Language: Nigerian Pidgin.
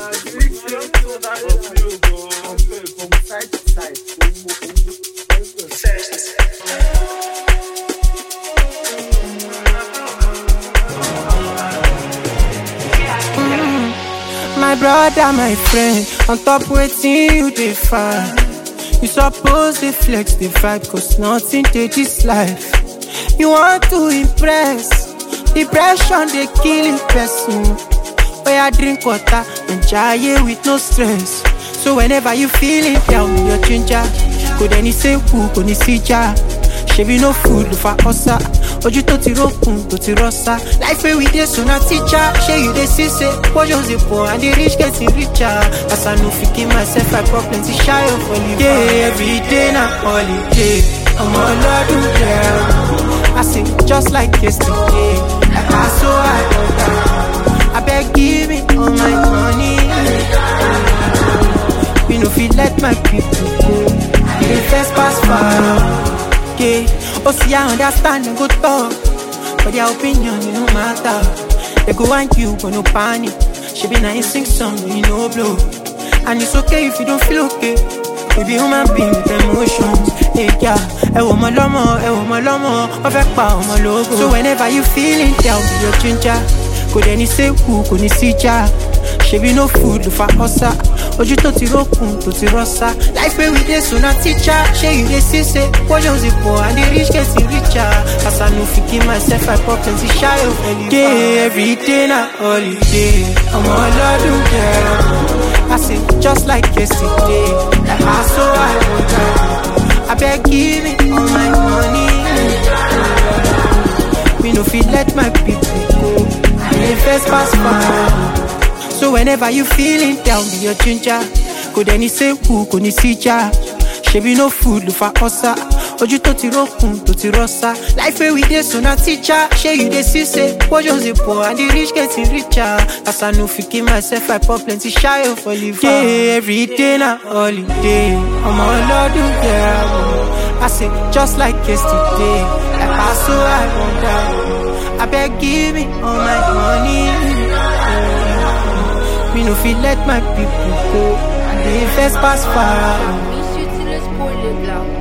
My brother, my friend, on top waiting you dey find. You suppose dey flex the vibe, cause nothing dey this life. You want to impress, depression dey kill a person. Where I drink water and jaye with no stress. So whenever you feeling down, your ginger. Kò dẹ́ni sẹ́kù, kò ní síjà. Ṣebí no food ló fa ọ̀sà. Ojú tó ti rókun, tó ti rọ́sà. Life wey we dey so na teacher. Ṣé you dey see say portions dey poor and the rich getting richer? As I no fit keep myself, I pour plenty shayo for you. Yeah, every day na holiday. Ọmọ ọlọ́dún jẹ́ I say just like yesterday. Like I so I order. Abeg give me all my money. We no fit let my people go. We dey first pass far. Yeah, oh see I understand and go talk, but their opinion it no matter. They go want you but no panic. She be nice sing song when you no blow, and it's okay if you don't feel okay. We be human being with emotions. Hey yeah, ẹ wò mọ lọ́mọ, ẹ wò mọ lọ́mọ, wọ́n fẹ́ pa ọmọ lógo. So whenever you feeling down, be your ginger. Kò dẹ́ni sẹ́kù, kò ní síjà. Ṣebí no food ló fa ọ̀sà. Ojú tó ti rókun, tó ti rọ́sà. Life wey we dey so na teacher. Ṣé you dey see say portions dey poor and the rich getting richer? As I no fit keep myself, I pour plenty shayo for you. Yeah, every day na holiday. Ọmọ ọlọ́dún jẹ́ I say just like yesterday. Like I so I order. Abeg give me all my money. Me no fit let my people go. They first pass far. So whenever you feeling down, be your ginger. Kò dẹ́ni sẹ́kù, kò ní síjà. Ṣebí no food ló fa ọ̀sà. Ojú tó ti rókun, tó ti rọ́sà. Life wey we dey so na teacher. Ṣé you dey see say portions dey poor and the rich getting richer? As I no fit keep myself, I pour plenty shayo for liver. Yeah, every day na holiday. Ọmọ ọlọ́dún jẹ́ I say just like yesterday. Like I so I wonder. Abeg give me all my money. Me no fit let my people go. They first pass far. Miss you till it's poorly blanc.